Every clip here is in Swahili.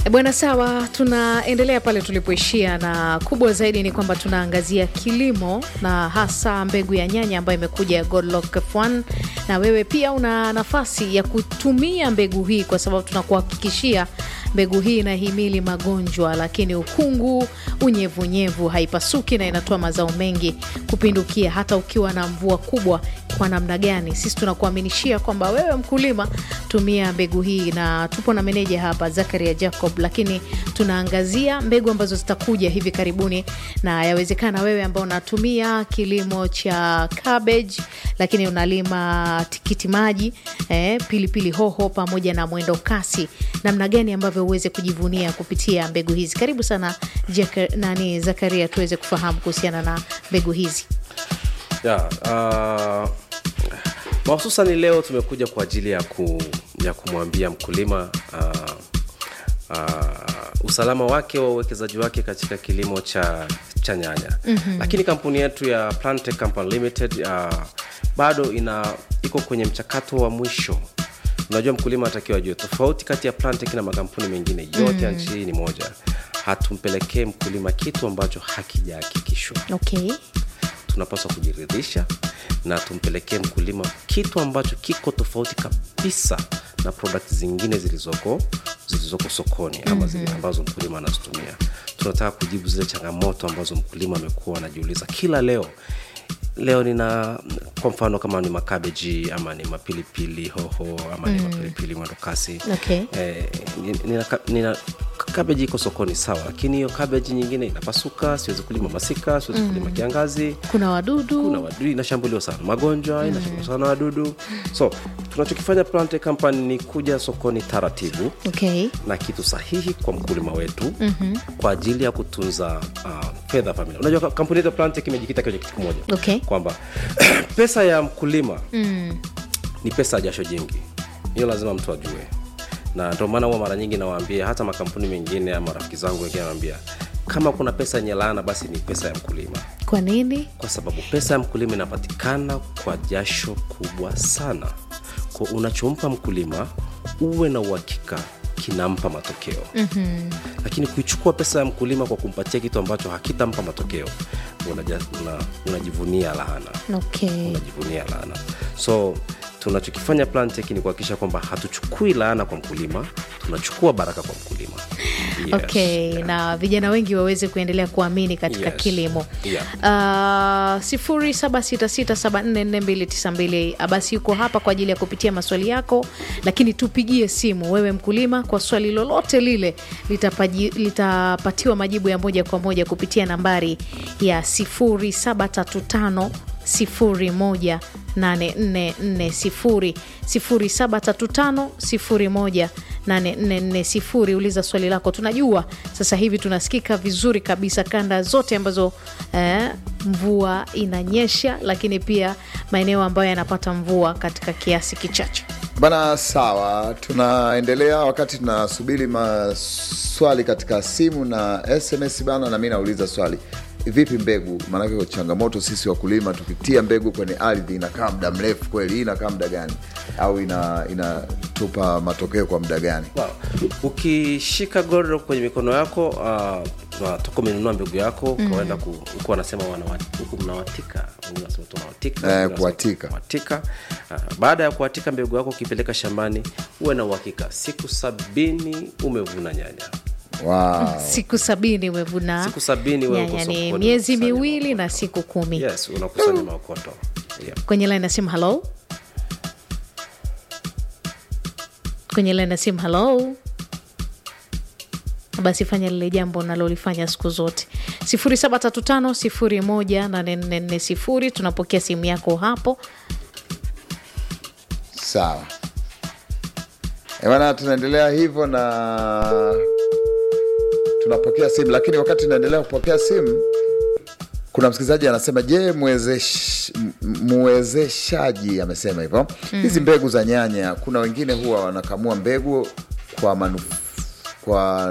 Bwana, sawa, tunaendelea pale tulipoishia, na kubwa zaidi ni kwamba tunaangazia kilimo na hasa mbegu ya nyanya ambayo imekuja ya Godlock F1, na wewe pia una nafasi ya kutumia mbegu hii, kwa sababu tunakuhakikishia mbegu hii inahimili magonjwa, lakini ukungu, unyevunyevu, haipasuki na inatoa mazao mengi kupindukia, hata ukiwa na mvua kubwa kwa namna gani. Sisi tunakuaminishia kwamba wewe mkulima, tumia mbegu hii, na tupo na meneja hapa Zakaria Jacob, lakini tunaangazia mbegu ambazo zitakuja hivi karibuni, na yawezekana wewe ambao unatumia kilimo cha cabbage, lakini unalima tikiti maji eh, pilipili hoho pamoja na mwendo kasi, namna gani ambavyo uweze kujivunia kupitia mbegu hizi. Karibu sana Jaka, nani Zakaria, tuweze kufahamu kuhusiana na mbegu hizi. ya uh, mahususani leo tumekuja kwa ajili ya, ku, ya kumwambia mkulima uh, uh, usalama wake wa uwekezaji wake katika kilimo cha, cha nyanya mm-hmm. lakini kampuni yetu ya Plantech Company Limited uh, bado ina iko kwenye mchakato wa mwisho unajua mkulima atakiwa ajue tofauti kati ya Plantech na makampuni mengine yote mm. ya nchi hii ni moja hatumpelekee mkulima kitu ambacho hakijahakikishwa Okay. tunapaswa kujiridhisha na tumpelekee mkulima kitu ambacho kiko tofauti kabisa na product zingine zilizoko zilizoko sokoni ama zile ambazo mkulima anazitumia tunataka kujibu zile changamoto ambazo mkulima amekuwa anajiuliza kila leo leo nina kwa mfano kama ni makabeji ama ni mapilipili hoho ama mm. ni mapilipili mwendokasi Okay. eh, ni- nina, ka- nina kabeji iko sokoni sawa lakini hiyo kabeji nyingine inapasuka siwezi kulima masika siwezi mm. kulima kiangazi Kuna wadudu kuna wadudu inashambuliwa sana magonjwa inashambuliwa sana wadudu so tunachokifanya Plantech company ni kuja sokoni taratibu okay. na kitu sahihi kwa mkulima wetu mm-hmm. kwa ajili ya kutunza uh, fedha familia unajua ka- kampuni yetu ya Plantech imejikita kwenye kitu kimoja Okay. kwamba pesa ya mkulima mm. ni pesa ya jasho jingi hiyo lazima mtu ajue na ndio maana huwa mara nyingi nawaambia hata makampuni mengine ama rafiki zangu wengine nawaambia kama kuna pesa yenye laana basi ni pesa ya mkulima Kwa nini? kwa sababu pesa ya mkulima inapatikana kwa jasho kubwa sana kwa unachompa mkulima uwe na uhakika kinampa matokeo mm-hmm. lakini kuichukua pesa ya mkulima kwa kumpatia kitu ambacho hakitampa matokeo unaja, una, unajivunia laana Okay. unajivunia laana so tunachokifanya Plantech ni kuhakikisha kwamba hatuchukui laana kwa mkulima tunachukua baraka kwa mkulima yes. Okay, na vijana wengi waweze kuendelea kuamini katika Yes. kilimo Yeah. uh, sifuri saba sita sita saba nne nne mbili tisa mbili basi yuko hapa kwa ajili ya kupitia maswali yako lakini tupigie simu wewe mkulima kwa swali lolote lile litapaji, litapatiwa majibu ya moja kwa moja kupitia nambari ya sifuri saba tatu tano sifuri moja 8440 0735 01 8440 uliza swali lako tunajua sasa hivi tunasikika vizuri kabisa kanda zote ambazo eh, mvua inanyesha lakini pia maeneo ambayo yanapata mvua katika kiasi kichache Bana, sawa, tunaendelea wakati tunasubiri maswali katika simu na SMS bana, na mi nauliza swali, vipi mbegu? Maanake kwa changamoto sisi wakulima, tukitia mbegu kwenye ardhi inakaa muda mrefu kweli? Hii inakaa muda gani, au ina inatupa matokeo kwa muda gani? Wow. ukishika godoro kwenye mikono yako uh, toka umenunua mbegu yako mm. kawaenda ku- huku wanasema wanawa- huku mnawatika wengine wanasema tunawatika, Eh, wengine wanasema kuwatika. kuwatika. Uh, baada ya kuwatika mbegu yako ukipeleka shambani uwe na uhakika siku sabini umevuna nyanya Wow. siku sabini umevuna Siku sabini wewe uko nyanya ni sokoni miezi unakusanya miwili na siku kumi yes unakusanya maokoto yeah. kwenye line ya simu halo kwenye line ya simu halo basi fanya lile jambo nalolifanya siku zote 0735 tunapokea simu yako hapo Sawa Eh, bana, tunaendelea hivyo na tunapokea simu, lakini wakati tunaendelea kupokea simu, kuna msikilizaji anasema, je, mwezesh- m- mwezeshaji amesema hivyo hizi mbegu za nyanya, kuna wengine huwa wanakamua mbegu kwa manuf kwa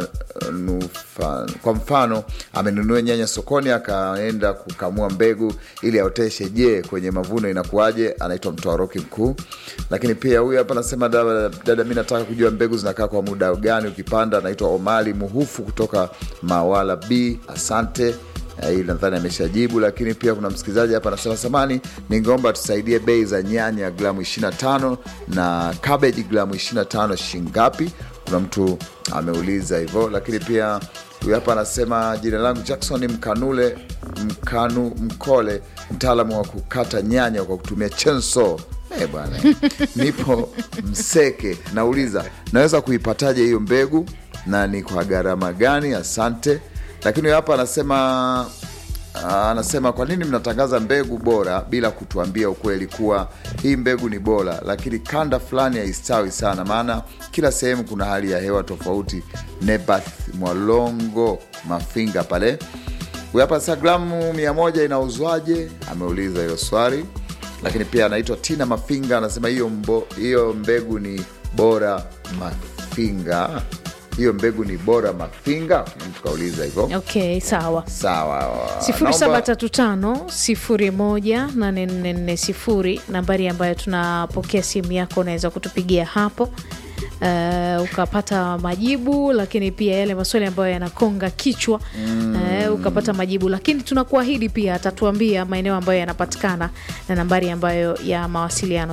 nufa, kwa mfano amenunua nyanya sokoni akaenda kukamua mbegu ili aoteshe. Je, kwenye mavuno inakuwaje? Anaitwa mtoa roki mkuu. Lakini pia huyu hapa anasema dada, dada, mi nataka kujua mbegu zinakaa kwa muda gani ukipanda. Anaitwa Omali Muhufu kutoka Mawala B. Asante. Eh, hili nadhani ameshajibu, lakini pia kuna msikilizaji hapa anasema samani, ningeomba tusaidie bei za nyanya gramu 25 na cabbage gramu 25 shingapi? Kuna mtu ameuliza hivyo, lakini pia huyu hapa anasema jina langu Jackson Mkanule Mkanu Mkole, mtaalamu wa kukata nyanya kwa kutumia chenso. Eh bwana, nipo Mseke, nauliza naweza kuipataje hiyo mbegu na ni kwa gharama gani? Asante. Lakini huyu hapa anasema Ah, anasema kwa nini mnatangaza mbegu bora bila kutuambia ukweli kuwa hii mbegu ni bora, lakini kanda fulani haistawi sana, maana kila sehemu kuna hali ya hewa tofauti. Nebath Mwalongo Mafinga pale. Huyu hapa sasa, gramu mia moja inauzwaje? Ameuliza hilo swali. Lakini pia anaitwa Tina Mafinga anasema hiyo mbo- hiyo mbegu ni bora Mafinga, hiyo mbegu ni bora Mafinga. Mtu kauliza hivyo. Okay, sawa. Sawa. sifuri Naomba- saba tatu tano sifuri moja nane nne nne sifuri nambari ambayo tunapokea simu yako, unaweza kutupigia hapo Uh, ukapata majibu, lakini pia yale maswali ambayo yanakonga kichwa uh, ukapata majibu, lakini tunakuahidi pia atatuambia maeneo ambayo yanapatikana na nambari ambayo ya mawasiliano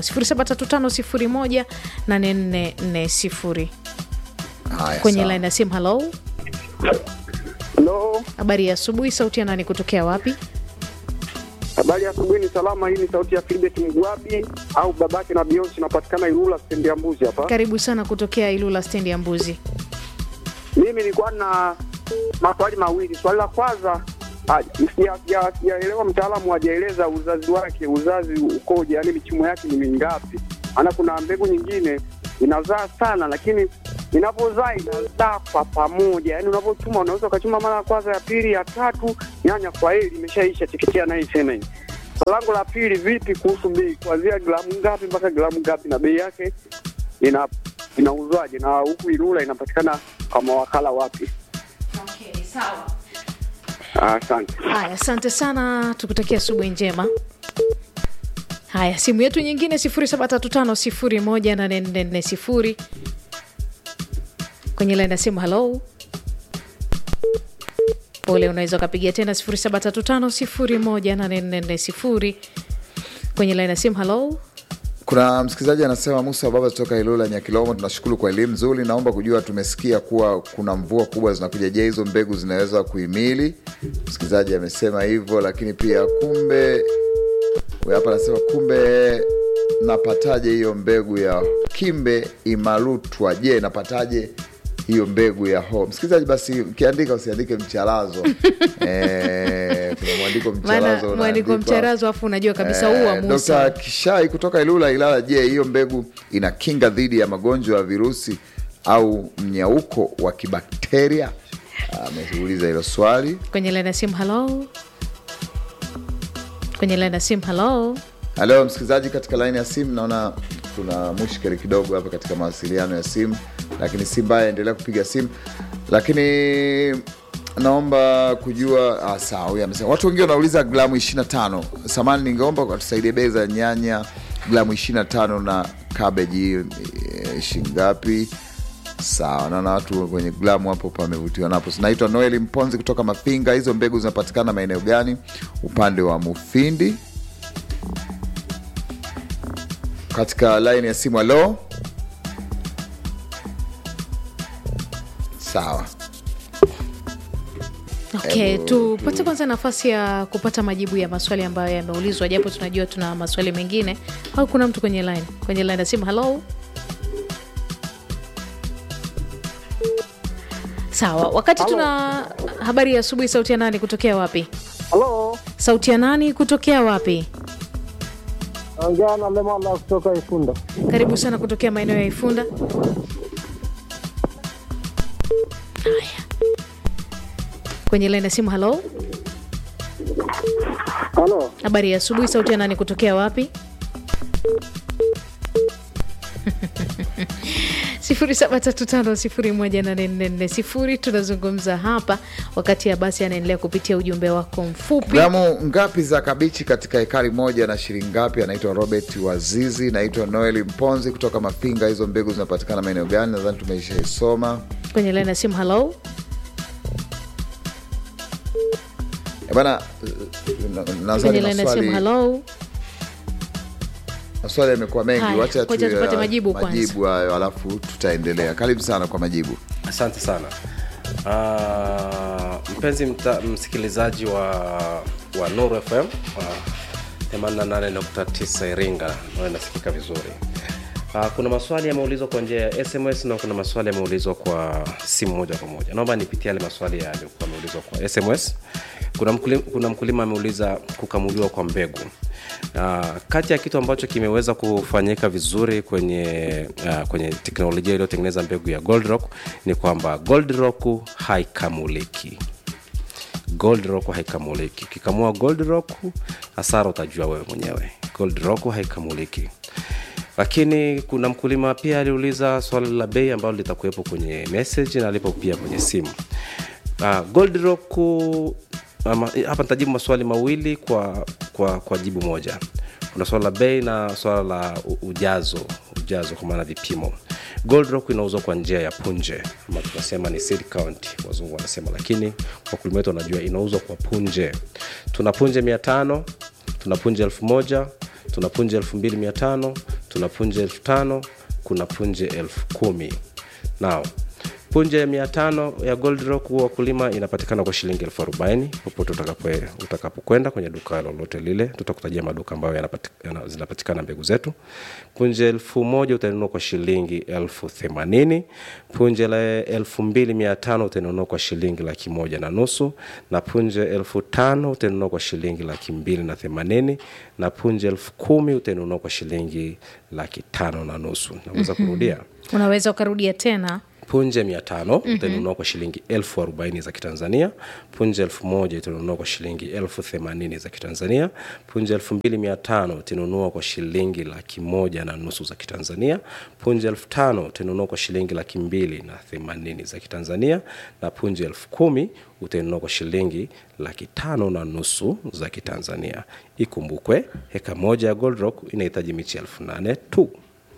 0735018440 Haya, kwenye sawa. line ya simu. Halo, Halo, habari ya asubuhi. Sauti ya nani kutokea wapi? habari ya asubuhi. Ni salama. Hii ni sauti ya Filbert Mgwabi au babake na Beyonce, inapatikana Ilula stendi ya Mbuzi hapa. Karibu sana kutokea Ilula stendi ya Mbuzi. Mimi nilikuwa na maswali mawili. Swali la kwanza, ah, sija- sija- sijaelewa, mtaalamu hajaeleza uzazi wake, uzazi ukoje, yaani michumo yake ni mingapi? Maana kuna mbegu nyingine inazaa sana, lakini inapozaa inazaa kwa pamoja, yaani unapochuma unaweza ukachuma mara ya kwanza, ya pili, ya tatu, nyanya kwa heli imeshaisha, teketea naye iseme hivi. Swali langu la pili, vipi kuhusu bei, kuanzia gramu ngapi mpaka gramu ngapi, na bei yake ina inauzwaje, na huku Ilula inapatikana kwa mawakala wapi? Okay, sawa. Ah, Asante. Haya, asante sana, tukutakia asubuhi njema. Haya, simu yetu nyingine 0735018440 kwenye laini ya simu. Halo, pole, unaweza ukapigia tena 0735018440 kwenye laini ya simu. Halo, Kuna msikilizaji anasema Musa Baba kutoka Ilula Nyakilomo, tunashukuru kwa elimu nzuri. Naomba kujua, tumesikia kuwa kuna mvua kubwa zinakuja. Je, hizo mbegu zinaweza kuhimili? Msikilizaji amesema hivyo, lakini pia kumbe, huyu hapa anasema kumbe, napataje hiyo mbegu ya kimbe imalutwa? Je, napataje hiyo mbegu ya ho? Msikilizaji, basi ukiandika usiandike mcharazo eh, kuna mwandiko maana mcharazo mwandiko unaandikwa- mcharazo, afu unajua kabisa huu wa Eh, Musa. Dr. Kishai kutoka Ilula Ilala, je, hiyo mbegu ina kinga dhidi ya magonjwa ya virusi au mnyauko wa kibakteria? Ameuliza hilo swali. Kwenye laini ya simu. Halo, kwenye laini ya simu. Halo. Halo msikilizaji, katika laini ya simu naona kuna mushkeli kidogo hapa katika mawasiliano ya simu, lakini si mbaya, endelea kupiga simu. Lakini naomba kujua ah, sawa, huyu amesema watu wengi wanauliza gramu 25. Samani, ningeomba watusaidie bei za nyanya gramu 25 na kabeji eh, shingapi? Sawa, naona watu kwenye glamu hapo pamevutiwa napo. Naitwa Noel Mponzi kutoka Mafinga. Hizo mbegu zinapatikana maeneo gani? Upande wa Mufindi. Katika laini ya simu, halo. Sawa, Okay, Hebu tupate kwanza nafasi ya kupata majibu ya maswali ambayo yameulizwa, japo tunajua tuna maswali mengine. Au kuna mtu kwenye line, kwenye line ya simu? Halo, sawa. Wakati tuna habari ya asubuhi, sauti ya nani kutokea wapi? Halo, Sauti ya nani kutokea wapi? ongea na Lemala kutoka Ifunda. Karibu sana kutokea maeneo ya Ifunda. Haya, kwenye line ya simu. Halo, Halo, habari ya asubuhi, sauti ya nani kutokea wapi? 0735018440 tunazungumza hapa wakati ya basi anaendelea kupitia ujumbe wako mfupi gramu ngapi za kabichi katika ekari moja na shilingi ngapi anaitwa robert wazizi naitwa noel mponzi kutoka mafinga hizo mbegu zinapatikana maeneo gani nadhani tumeishaisoma kwenye laini ya simu halo Eh, bana na- kwenye nadhani laini ya simu maswali halo maswali yamekuwa mengi Haya, wacha ngoja tu- tupate majibu kwanza. majibu hayo alafu tutaendelea karibu sana kwa majibu asante sana uh, mpenzi mta, msikilizaji wa, wa nuru fm uh, 88.9 iringa nayo inasikika vizuri uh, kuna maswali yameulizwa kwa njia ya sms na kuna maswali yameulizwa kwa simu moja kwa moja naomba nipitie yale maswali yaliyokuwa yameulizwa kwa sms kuna mkulima, kuna mkulima ameuliza kukamuliwa kwa mbegu Uh, kati ya kitu ambacho kimeweza kufanyika vizuri kwenye uh, kwenye teknolojia iliyotengeneza mbegu ya gold rock ni kwamba gold rock haikamuliki gold rock haikamuliki ukikamua gold rock hasara utajua wewe mwenyewe gold rock haikamuliki lakini kuna mkulima pia aliuliza swali la bei ambalo litakuwepo kwenye message na lipo pia kwenye simu uh, gold rock ama, hapa nitajibu maswali mawili kwa, kwa, kwa jibu moja kuna swala la bei na swala la u- ujazo ujazo kwa maana vipimo gold rock inauzwa kwa njia ya punje ama tunasema ni seed count wazungu wanasema lakini wakulima wetu wanajua inauzwa kwa punje tuna punje mia tano tuna punje elfu moja tuna punje elfu mbili mia tano tuna punje elfu tano kuna punje elfu kumi nao punje ya mia tano ya gold rock huwa wakulima inapatikana kwa shilingi elfu arobaini popote utakapo- utakapokwenda kwenye duka lolote lile tutakutajia maduka ambayo yanapati- yana- zinapatikana mbegu zetu punje elfu moja utanunua kwa shilingi elfu themanini punje la elfu mbili mia tano utanunua kwa shilingi laki moja na nusu na punje elfu tano utanunua kwa shilingi laki mbili na themanini na punje elfu kumi utanunua kwa shilingi laki tano na nusu naweza kurudia unaweza ukarudia tena punje mia tano mm-hmm. utanunua kwa shilingi elfu arobaini za kitanzania punje elfu moja utanunua kwa shilingi elfu themanini za kitanzania punje elfu mbili mia tano utanunua kwa shilingi laki moja na nusu za kitanzania punje elfu tano utanunua kwa shilingi laki mbili na themanini za kitanzania na punje elfu kumi utanunua kwa shilingi laki tano na nusu za kitanzania ikumbukwe heka moja ya gold rock inahitaji michi elfu nane tu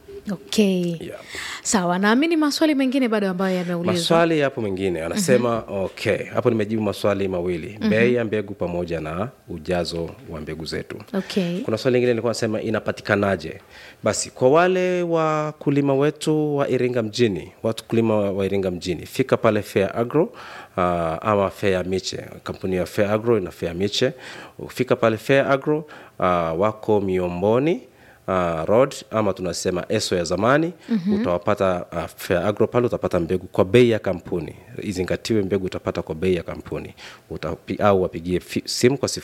okay yeah. sawa naamini maswali mengine bado ambayo yameulizwa maswali yapo mengine anasema mm-hmm. okay hapo nimejibu maswali mawili mm-hmm. bei ya mbegu pamoja na ujazo wa mbegu zetu okay kuna swali lingine likuwa nasema inapatikanaje basi kwa wale wakulima wetu wa iringa mjini watu kulima wa wa iringa mjini fika pale fair agro uh, ama fair miche kampuni ya fair agro ina fair miche fika pale fair agro uh, wako miomboni uh, road ama tunasema eso ya zamani mm-hmm. utawapata uh, fair agro pale utapata mbegu kwa bei ya kampuni izingatiwe mbegu utapata kwa bei ya kampuni Utapi, au wapigie fi- simu kwa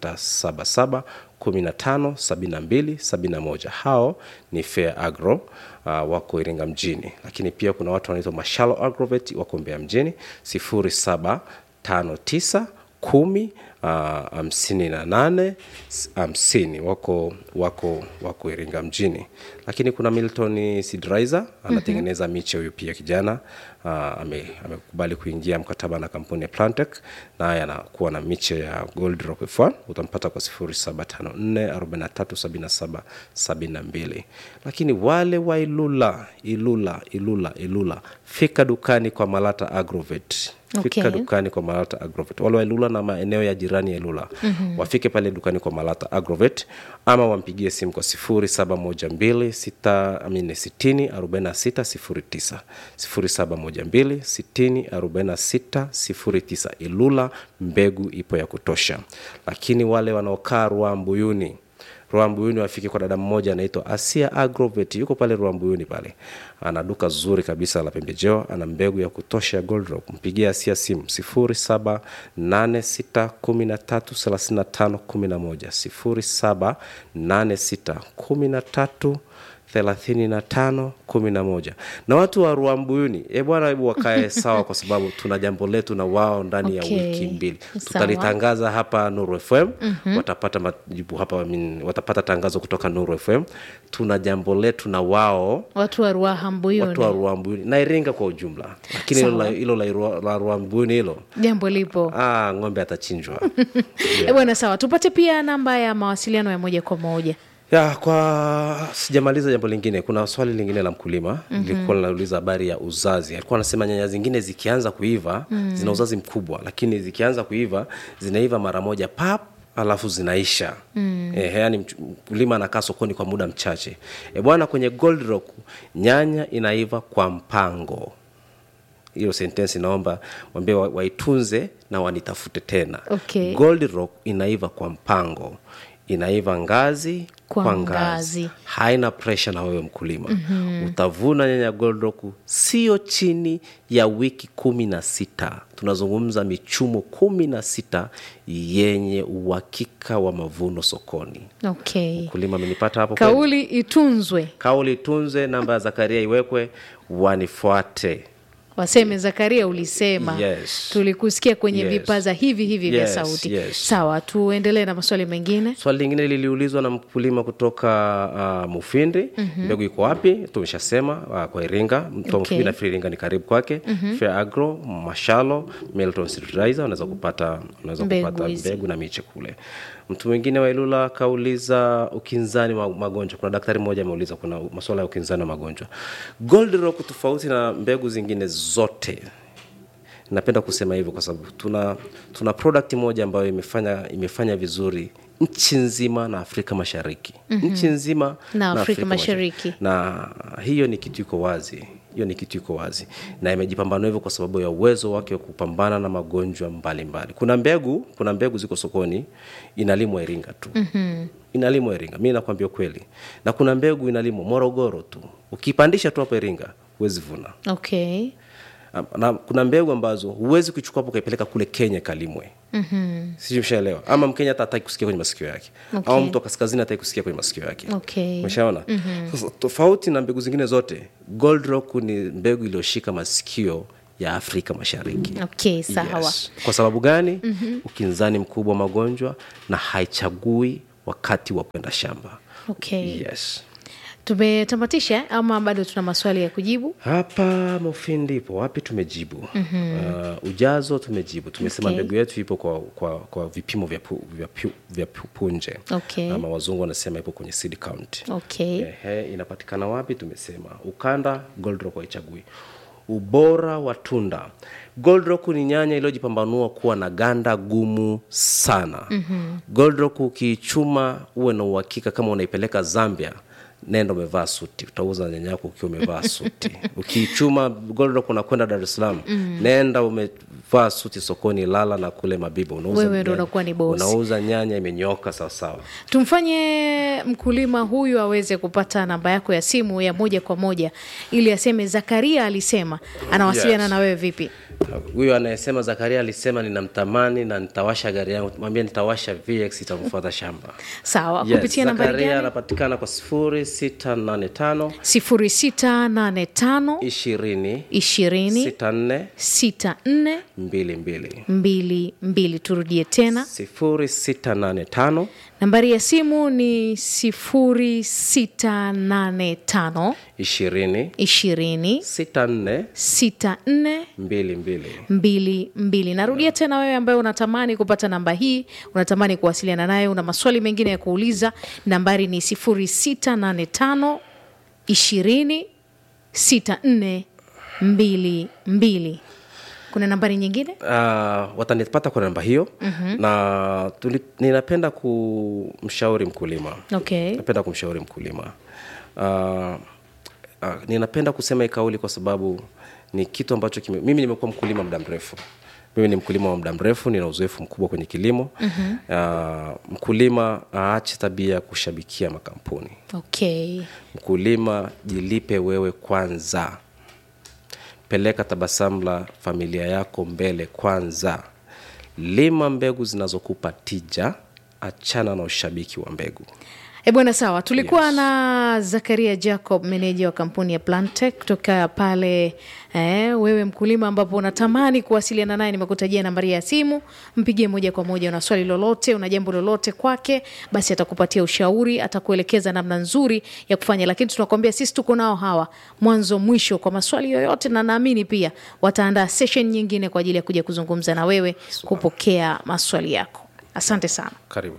0677 15 72 71 hao ni fair agro uh, wako iringa mjini lakini pia kuna watu wanaitwa mashalo agrovet wako mbea mjini 0759 kumi ah, hamsini na nane s- hamsini wako wako wako iringa mjini lakini kuna milton sidriser anatengeneza mm-hmm. miche huyu pia kijana uh, ame, amekubali kuingia mkataba na kampuni ya plantec naye anakuwa na miche ya gold rock f1 utampata kwa 0754437772 lakini wale wa ilula ilula ilula ilula fika dukani kwa malata agrovet fika Okay. dukani kwa malata agrovet wale wa ilula na maeneo ya jirani ya ilula mm-hmm. wafike pale dukani kwa malata agrovet ama wampigie simu kwa 0712 0712 ilula mbegu ipo ya kutosha lakini wale wanaokaa ruambuyuni ruambuyuni wafike kwa dada mmoja anaitwa asia agrovet yuko pale ruambuyuni pale ana duka zuri kabisa la pembejeo ana mbegu ya kutosha ya gold rock mpigie asia simu 0786133511 078613 thelathini na tano kumi na moja na watu wa ruambuyuni e bwana hebu wakae sawa kwa sababu tuna jambo letu na wao ndani Okay. ya wiki mbili Sawa. tutalitangaza hapa nuru fm mm-hmm. watapata majibu hapa I mean, watapata tangazo kutoka nuru fm tuna jambo letu na wao watu wa ruaha mbuyuni watu wa ruambuyuni na iringa kwa ujumla lakini hilo la- hilo la Irua- la ruambuyuni hilo jambo lipo ah, ng'ombe atachinjwa yeah. bwana sawa tupate pia namba ya mawasiliano ya moja kwa moja ya kwa sijamaliza jambo lingine kuna swali lingine la mkulima mm-hmm. lilikuwa linauliza habari ya uzazi alikuwa anasema nyanya zingine zikianza kuiva mm. zina uzazi mkubwa lakini zikianza kuiva zinaiva mara moja pap alafu zinaisha mm. e, yani mkulima anakaa sokoni kwa muda mchache e, bwana kwenye gold rock nyanya inaiva kwa mpango hiyo sentensi naomba wambie wa- waitunze na wanitafute tena Okay. gold rock inaiva kwa mpango inaiva ngazi Kwa kwa, ngazi. ngazi. haina presha na wewe mkulima mm-hmm. utavuna nyanya gold rock sio chini ya wiki kumi na sita tunazungumza michumo kumi na sita yenye uhakika wa mavuno sokoni okay mkulima amenipata hapo kweli? kauli itunzwe kauli tunze namba ya zakaria iwekwe wanifuate waseme zakaria ulisema Yes. tulikusikia kwenye Yes. vipaza hivi hivi vya Yes, sauti yes. sawa tuendelee na maswali mengine swali lingine liliulizwa na mkulima kutoka uh, mufindi mm-hmm. mbegu iko wapi tumeshasema uh, kwa iringa mtu wa Okay. mufindi nafikiri iringa ni karibu kwake mm-hmm. fair agro mashalo milton fertilizer unaweza kupata unaweza Mbegu kupata hizi. mbegu na miche kule mtu mwingine wa ilula akauliza ukinzani wa magonjwa kuna daktari mmoja ameuliza kuna masuala ya ukinzani wa magonjwa gold rock tofauti na mbegu zingine zote napenda kusema hivyo kwa sababu tuna tuna product moja ambayo imefanya imefanya vizuri nchi nzima na afrika mashariki mm-hmm. nchi nzima Na Afrika Mashariki. na hiyo ni kitu iko wazi hiyo ni kitu iko wazi na imejipambanua hivyo kwa sababu ya uwezo wake wa kupambana na magonjwa mbalimbali mbali. kuna mbegu kuna mbegu ziko sokoni inalimwa iringa tu mm-hmm. inalimwa iringa mi nakwambia ukweli na kuna mbegu inalimwa morogoro tu ukipandisha tu hapo iringa huwezi vuna okay na kuna mbegu ambazo huwezi kuichukua hapo ukaipeleka kule kenya kalimwe mm-hmm. sijui mshaelewa ama mkenya hata hataki kusikia kwenye masikio yake Okay. au mtu wa kaskazini hataki kusikia kwenye masikio yake Okay. umeshaona mm-hmm. sasa tofauti na mbegu zingine zote gold rock ni mbegu iliyoshika masikio ya afrika mashariki okay sawa Yes. kwa sababu gani mm-hmm. ukinzani mkubwa wa magonjwa na haichagui wakati wa kwenda shamba okay yes tumetamatisha ama bado tuna maswali ya kujibu hapa mofindi ipo wapi tumejibu mm-hmm. uh, ujazo tumejibu tumesema Okay. mbegu yetu ipo kwa, kwa, kwa vipimo vya, pu, vya, pu, vya pu, punje Okay. ama wazungu wanasema ipo kwenye seed count okay Ehe, inapatikana wapi tumesema ukanda gold rock haichagui ubora wa tunda gold rock ni nyanya iliyojipambanua kuwa na ganda gumu sana mm-hmm. gold rock ukiichuma uwe na uhakika kama unaipeleka zambia nenda umevaa suti utauza nyanya yako ukiwa umevaa suti ukiichuma gold rock unakwenda dar es salaam mm. nenda umevaa suti sokoni lala na kule mabibo unauza Wewe ndo nyanya- unakuwa ni boss. unauza nyanya imenyoka sawasawa tumfanye mkulima huyu aweze kupata namba yako ya simu ya moja kwa moja ili aseme zakaria alisema anawasiliana Yes. na wewe vipi huyo anayesema zakaria alisema ninamtamani na nitawasha gari yangu mwambia nitawasha vx itamfuata shamba sawa Yes, kupitia nambari zakaria gani anapatikana kwa sifuri sita nane tano 0685 ishirini 20 sita nne 64 mbili mbili mbili mbili turudie tena sifuri sita nane tano nambari ya simu ni 0685 ishirini 20 sita nne 64 mbili mbili mbili mbili narudia tena wewe ambaye unatamani kupata namba hii unatamani kuwasiliana naye una maswali mengine ya kuuliza nambari ni 0685 20 64 mbili mbili kuna nambari nyingine uh, watanipata kwa namba hiyo mm-hmm. na tuli, ninapenda kumshauri mkulima okay napenda kumshauri mkulima uh, uh, ninapenda kusema hii kauli kwa sababu ni kitu ambacho kime, mimi nimekuwa mkulima muda mrefu mimi ni mkulima wa muda mrefu nina uzoefu mkubwa kwenye kilimo mm-hmm. uh, mkulima aache tabia ya kushabikia makampuni okay mkulima jilipe wewe kwanza peleka tabasamu la familia yako mbele kwanza lima mbegu zinazokupa tija achana na ushabiki wa mbegu E bwana, sawa. Tulikuwa na Zakaria Jacob, meneja wa kampuni ya Plantech kutoka pale eh, wewe mkulima, ambapo unatamani kuwasiliana naye, nimekutajia nambari ya simu, mpigie moja kwa moja. Una swali lolote, una jambo lolote kwake, basi atakupatia ushauri, atakuelekeza namna nzuri ya kufanya. Lakini tunakwambia sisi tuko nao hawa mwanzo mwisho kwa maswali yoyote, na naamini pia wataandaa session nyingine kwa ajili ya kuja kuzungumza na wewe, kupokea maswali yako. Asante sana. karibu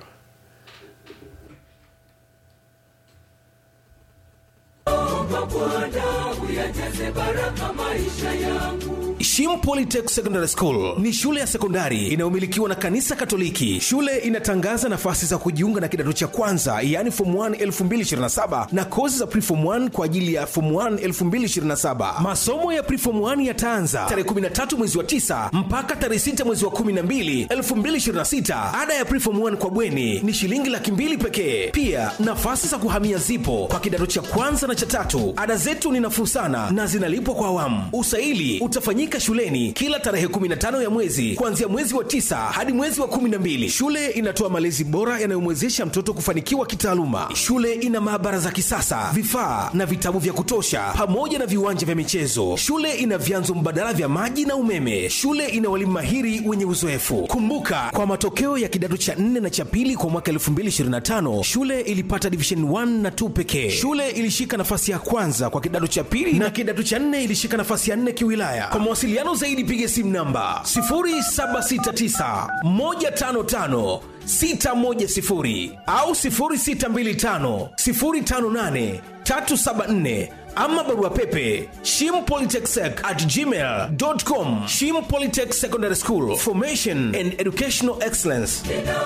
Shim Polytech Secondary School ni shule ya sekondari inayomilikiwa na kanisa Katoliki. Shule inatangaza nafasi za kujiunga na kidato cha kwanza, yaani form 1 2027 na kozi za preform 1 kwa ajili ya form 1 2027. Masomo ya preform 1 yataanza tarehe 13 mwezi wa 9 mpaka tarehe 6 mwezi wa 12 2026. Ada ya preform 1 kwa bweni ni shilingi laki mbili pekee. Pia nafasi za kuhamia zipo kwa kidato cha kwanza na cha tatu. Ada zetu ni nafuu sana na zinalipwa kwa awamu. Usaili utafanyika shuleni kila tarehe 15 ya mwezi kuanzia mwezi wa tisa hadi mwezi wa 12. Shule inatoa malezi bora yanayomwezesha mtoto kufanikiwa kitaaluma. Shule ina maabara za kisasa, vifaa na vitabu vya kutosha, pamoja na viwanja vya michezo. Shule ina vyanzo mbadala vya maji na umeme. Shule ina walimu mahiri wenye uzoefu. Kumbuka, kwa matokeo ya kidato cha 4 na cha pili kwa mwaka 2025 shule ilipata division 1 na 2 pekee. Shule ilishika nafasi ya kwanza kwa kidato cha pili na kidato cha 4 ilishika nafasi ya 4 kiwilaya. Kwa mawasiliano zaidi piga simu namba 0769 155 610 au 0625 058 374 ama barua pepe shimpolytechsec at gmail.com shim polytech secondary school formation and educational excellence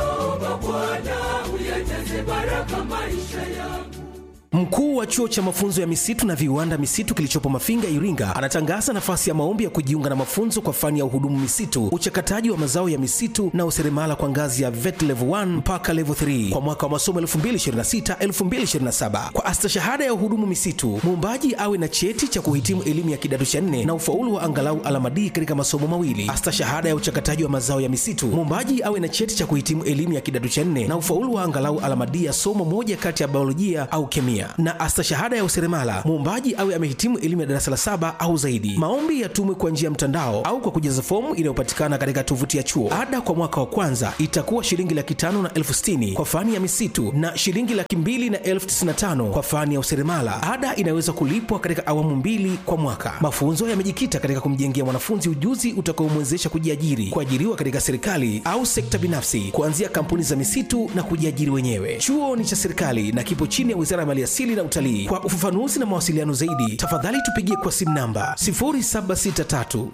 Mkuu wa chuo cha mafunzo ya misitu na viwanda misitu kilichopo Mafinga, Iringa, anatangaza nafasi ya maombi ya kujiunga na mafunzo kwa fani ya uhudumu misitu, uchakataji wa mazao ya misitu na useremala kwa ngazi ya vet level 1 mpaka level 3 kwa mwaka wa masomo 2026-2027. Kwa astashahada ya uhudumu misitu, muombaji awe na cheti cha kuhitimu elimu ya kidato cha nne na ufaulu wa angalau alama D katika masomo mawili. Astashahada ya uchakataji wa mazao ya misitu, muombaji awe na cheti cha kuhitimu elimu ya kidato cha nne na ufaulu wa angalau alama D ya somo moja kati ya biolojia au kemia na astashahada ya useremala muombaji awe amehitimu elimu ya darasa la saba au zaidi. Maombi yatumwe kwa njia ya mtandao au kwa kujaza fomu inayopatikana katika tovuti ya chuo. Ada kwa mwaka wa kwanza itakuwa shilingi laki tano na elfu sitini kwa fani ya misitu na shilingi laki mbili na elfu tisini na tano kwa fani ya useremala. Ada inaweza kulipwa katika awamu mbili kwa mwaka. Mafunzo yamejikita katika kumjengea mwanafunzi ujuzi utakaomwezesha kujiajiri, kuajiriwa katika serikali au sekta binafsi, kuanzia kampuni za misitu na kujiajiri wenyewe. Chuo ni cha serikali na kipo chini ya Wizara ya Maliasili na Utalii. Kwa ufafanuzi na mawasiliano zaidi, tafadhali tupigie kwa simu namba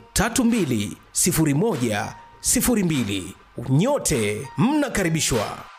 0763320102. Nyote mnakaribishwa.